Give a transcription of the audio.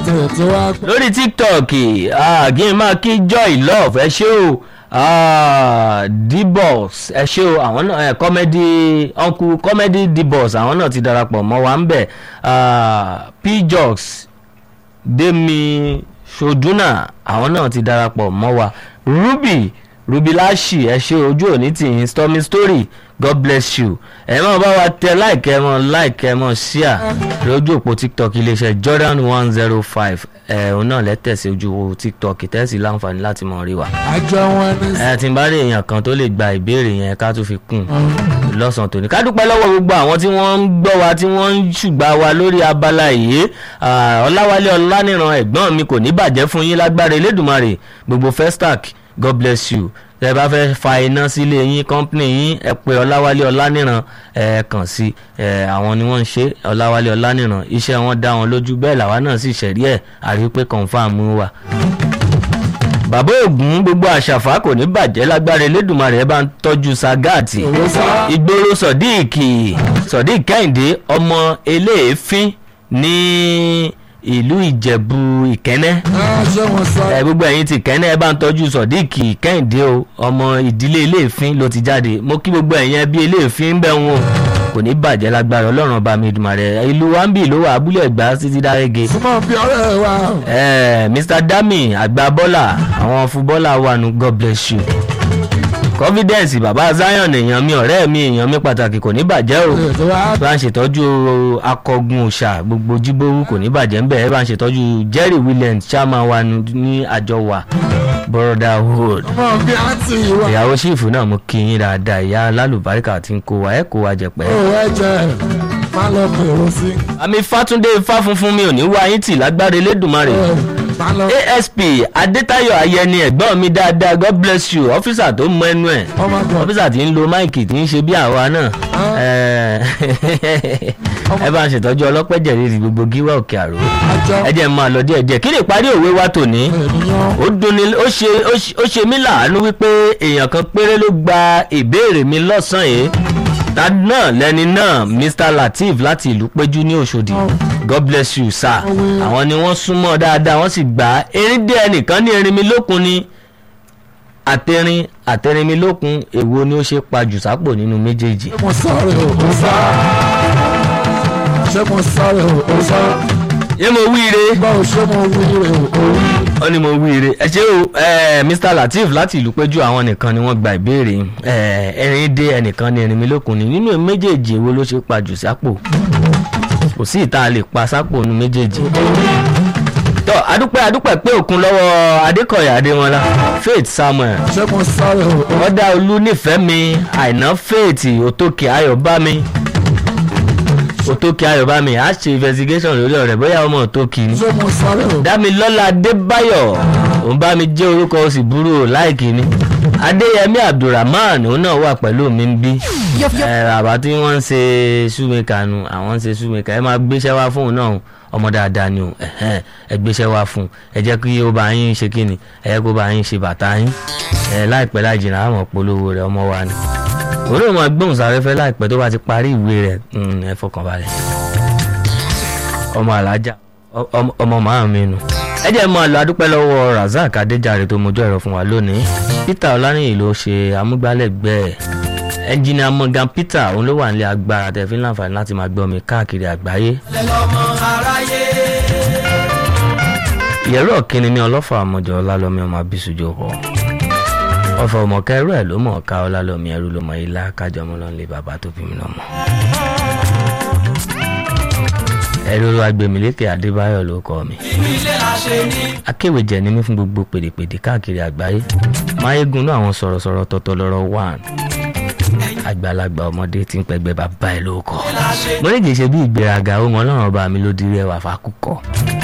tẹ̀ tó wá pẹ́. lórí tiktok ah, kí n máa kí joy love ẹ ṣé o ah, dboss ẹ ṣé o àwọn náà ẹ comedy uncle comedy dboss àwọn náà ti darapọ̀ mọ́ wa ń bẹ̀ ah, pjox demi soduna àwọn náà ti darapọ̀ mọ́ wa ruby rubilashi ẹ ṣé ojú òní tìyín stormy story god bless you ẹ máa bá wa tẹ like ẹ mọ like ẹ mọ share lójú òpó tiktok iléeṣẹ́ jordan one zero five ẹ òun náà lẹ́tẹ̀sí ojú tiktok tẹ́sí láǹfààní láti mọ̀ rí wa. àjọ wọn ní ẹ tí n bá rí èèyàn kan tó lè gba ìbéèrè yẹn ká tún fi kún un lọ́sàn-án tòní ká dúpẹ́ lọ́wọ́ gbogbo àwọn tí wọ́n ń gbọ́ wa tí wọ́n ń ṣùgbà wa lórí abala yìí Ah, ọláwálé ọláníran ẹ̀gbọ́n mi kò ní bàjẹ́ fún yín lágbára elédùnmarè gbogbo festac god bless you tẹ bá fẹ́ fa iná sílé yín kọ́ńpìnì yín ẹ pé ọláwálé ọláníran ẹ kàn sí ẹ àwọn ni wọ́n ń ṣe ọláwálé ọláníran iṣẹ́ wọn dá wọn lójú bẹ́ẹ̀ làwa náà sì ṣẹ̀rí ẹ̀ àrí pé confam wà bàbá ògún gbogbo àṣàfà kò ní bàjẹ́ lágbára elédùnmarè ẹ bá ń tọ́jú sagati owó sá. ìgboro sodiq sodiq kẹ́hìndé ọmọ eléèfín ní ìlú ìjẹ̀bú ìkẹ́nẹ́ Ah, ṣé wọn sá. ẹ gbogbo ẹ̀yin ti kẹ́nẹ́ ẹ bá ń tọ́jú sodiq kẹ́hìndé o ọmọ ìdílé eléèfín ló ti jáde mo kí gbogbo ẹ̀yin ẹbí eléèfín ń bẹ̀ wọn kò ní bàjẹ́ lágbára ọlọ́run ọba mi dùmarè ìlú wambi ló wà abúlé ẹ̀gbá títí dárẹ́gẹ súnmọ́ bí ọ̀rẹ́ wa. Eh, Mr. Dami àgbà bọ́là àwọn fúbọ́là wà nù God bless you confidence bàbá Zion èèyàn mi ọ̀rẹ́ mi èèyàn mi pàtàkì kò ní bàjẹ́ o tẹ̀ tó wá bá ń ṣètọ́jú akọgun òòṣà gbogbo jíbówú kò ní bàjẹ́ ń bẹ̀ ẹ bá ń ṣètọ́jú Jerry Williams chairman wa nù- ní àjọ wa brotherhood súnmọ́ bí àǹtí wa. ìyàwó sífù náà mo kí yín dáadáa ìyá alálùbáríkà tí ń kó wa ẹ kó wa jẹpẹ́. ó ẹ̀jẹ̀ má lọ pèrò sí. àmì Fátúndé Ifá funfun mi ò ní wá yín tì lágbára Elédùmarè. má lọ. asp adétayọ̀ ayẹni ẹ̀gbọ́n mi dáadáa god bless you ọ́fíìsà tó mọ ẹnu ẹ̀ ọmọ àgbà. ọ́fíìsà tí ń lo máìkì tí ń ṣe bí àwa náà Eh, ẹ bá ń ṣètọ́jú ọlọ́pẹ́jẹ̀ rírì gbogbo gíwá òkè àrò àjọ ẹ jẹ́ n máa lọ díẹ̀ díẹ̀ kí ni ìparí òwe wa tòní ènìyàn. ó dunni ó ṣe ó ṣe- ó ṣe mí láàánú wípé èèyàn kan péré ló gba ìbéèrè mi lọ́sàn-án yìí ta náà lẹni náà mr lateef láti ìlú péjú ní òṣòdì god bless you sir àwọn ni wọ́n súnmọ́ dáadáa wọ́n sì gbà á erin dé ẹnìkan ní erin mi lókun ni àtẹrin àtẹrin mi lókun èwo ni ó ṣe pa jù sápò nínú méjèèjì ṣé mo sáré o ó sá. ṣé mo sáré o ó sá. yé mo wíire báwo ṣé mo wí rè o ó wí. ó ní mo wíire ẹ ṣé o eh, mr lateef láti ìlú péjú àwọn nìkan ni wọ́n gba ìbéèrè eh, ẹrin dé ẹnìkan ní ẹrin mi lókun ni nínú méjèèjì èwo ló ṣe pa jù sápò kò sí ìta lè pa sápò nínú méjèèjì tọ adúpẹ́ adúpẹ́ pé òkun lọ́wọ́ adékọ̀yà adémọlá faith samuel ṣé mo sáré o ó ọ̀dà olú nífẹ̀ẹ́ mi àìná faith òtókè ayọ̀bámi òtókè ayọ̀bámi á ṣe investigation lórí ọ̀rẹ́ bóyá ọmọ òtókè ni ṣé mo sáré o. dámilọ́lá adébáyọ̀ òun bá mi jẹ́ orúkọ ó sì burú o láìkí ni adéyẹmí abdulrahman òun náà wà pẹ̀lú mi ń bí ẹ bàbá tí wọ́n ń ṣe ṣúmẹ́kà nu àwọn ń ṣe ṣúmẹ́kà ẹ máa gbéṣẹ́ wá fún òun náà ọmọ dáadáa ni o ẹ̀hẹ́n, ẹ gbéṣẹ́ wá fún un ẹ jẹ́ kí ó bá yín ṣe kíni ẹ jẹ́ kó bá yín ṣe bàtà yín ẹ láìpẹ́ láì jìnnà àmọ́ polówó rẹ̀ ọmọ wa ni òun náà máa gbóhùn sáfẹ́fẹ́ láìpẹ́ tó bá ti parí ìwé rẹ̀ mm, ẹ fọkàn balẹ̀ ọmọ alájà ọ- ọmọ- ọmọ màá mi nù. ẹ jẹ́ mọ́ àlọ́ adúpẹ́ lọ́wọ́ razak adéjàre tó mojú ẹ̀rọ fún wa lónìí peter ọlánìyí ló ṣe amúgbálẹ́gbẹ̀ẹ́ ẹnjìnìà morgan peter òun ló wà nílé agbára tẹ̀fín láǹfààní láti máa gbọ́ mi káàkiri àgbáyé. ìyẹ̀rọ kínní ní ọlọ́fà àmọ́jọ ọlálọ́mí ọmọ abisujo họ ọfọ ọmọ kẹrù ẹ ló mọ̀ ká ọlálọ́mí ẹrú ló mọ ilá kájọ ọmọ lọ́nlé bàbá tó bí mi lọ́mọ ẹ̀rọ agbèmílékè adébáyọ̀ ló kọ́ mi. akéwèjẹ ni mí fún gbogbo pèdèpèdè káàkiri àgbáyé máyégún náà àwọn sọ̀rọ̀sọ̀rọ̀ tọ̀tọ̀ lọ́rọ̀ wàn àgbàlagbà ọmọdé tí ń pẹgbẹ́ bàbá ẹ̀ ló kọ́. mo ní kì í ṣe bí ìgbéraga ohun ọlọ́run ọba mi ló dirí ẹwà fákúkọ